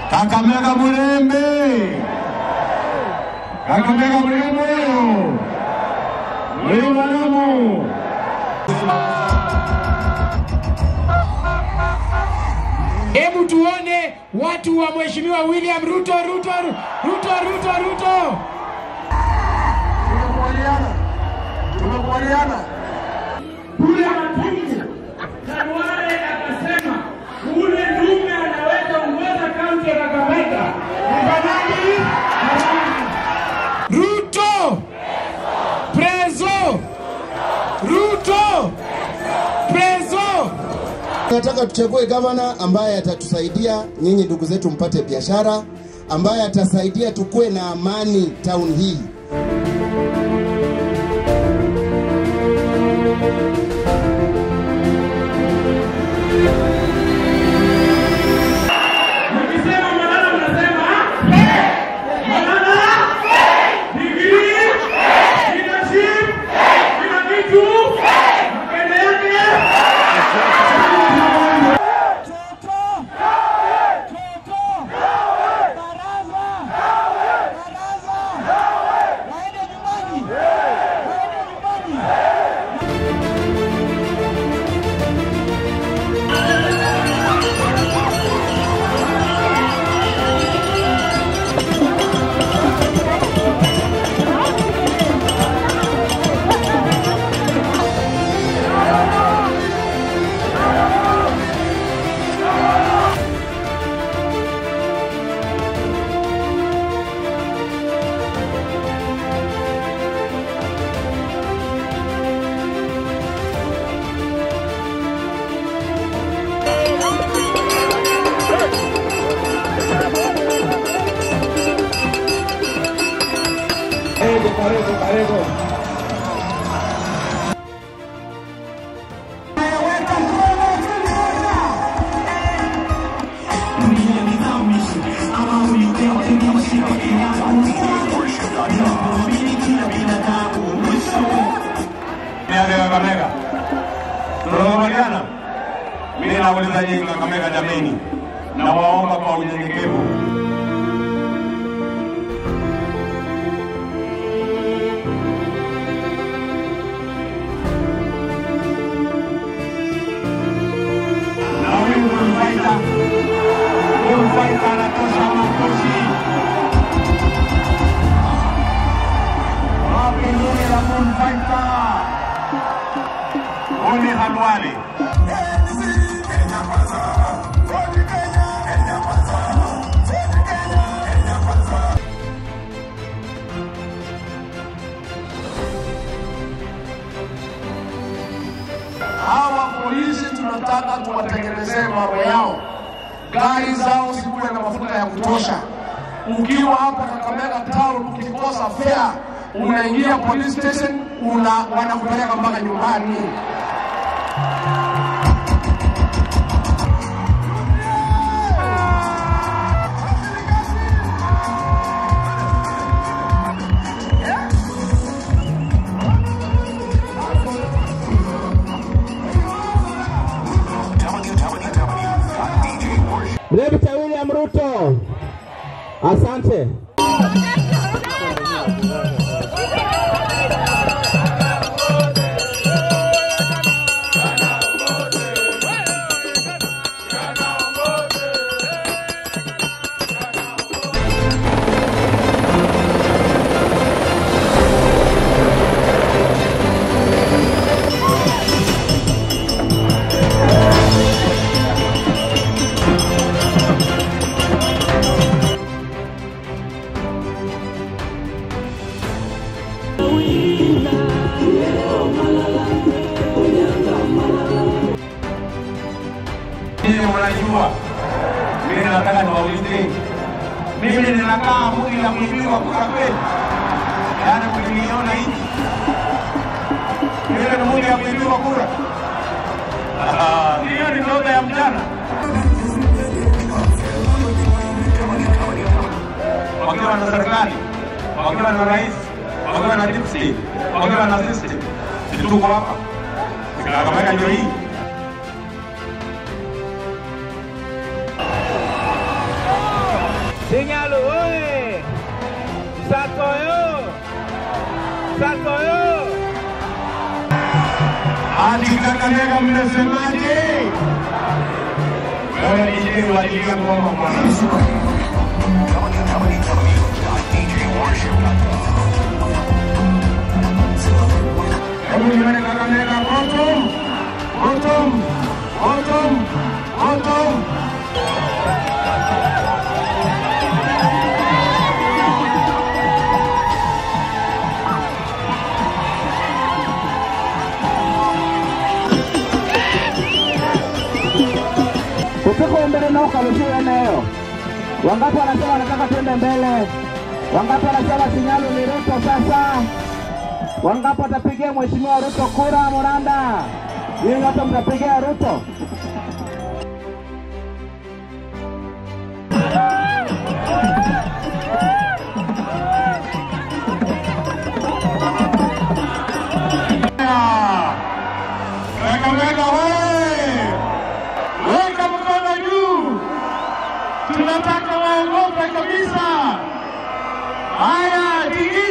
Kakamega Mulembe, Kakamega Mulembe, wewe walamu Hebu tuone watu wa Mheshimiwa William Ruto, Ruto, Ruto, Ruto, Ruto. Tumekubaliana, tumekubaliana. Kule Matungu Kawale akasema ule dume anaweza uweza kaunti ya Kakamega. Mfanyaji Ruto, Prezo, Ruto, Prezo. Tunataka tuchague gavana ambaye atatusaidia nyinyi ndugu zetu mpate biashara, ambaye atasaidia tukuwe na amani town hii. Mkisema Malala mnasema Malala degree leadership kila kitu makende yake Karibu, karibu, karibu. Niende Kakamega. Tunakubaliana? Mimi nauliza nyinyi Kakamega jameni, na waomba kwa unyenyekevu na huyu Mulfaita, Mulfaita anatosha makoshi. Wapi nini la Mulfaita? Uni Halwale. Hawa polisi tunataka tuwatengenezee mambo yao, gari zao zikuwe na mafuta ya kutosha. Ukiwa hapa Kakamega town, ukikosa fare unaingia police station, una wanakupeleka mpaka nyumbani. Dr. William Ruto. Asante. Nyinyi mnajua, mimi nataka niwaulize, mimi ninakaa mji la kuibiwa kura kweli? Yaani mliniona hivi, mimi ni mji ya kuibiwa kura? Ah, Hiyo ni ndoto ya mjana. Wakiwa na serikali, wakiwa na rais, wakiwa na deputy, wakiwa na system, tuko hapa Kakamega ndio hii. Sinyalo oye! Sakoyo! Sakoyo! Hadi Kakamega mnasemaje? Wewe DJ walilia ngoma bwana. Hebu nione Kakamega bottom, bottom, bottom, bottom. Usiku mbele na ukarushia eneo. Wangapi wanasema wanataka twende mbele? Wangapi wanasema Sinyalu ni Ruto sasa? Wangapi watapigia Mheshimiwa Ruto kura Muranda? Nyinyi wote mtapigia Ruto? Kakamega wewe! Weka mkono juu. Tunataka waogope kabisa. Haya, tigi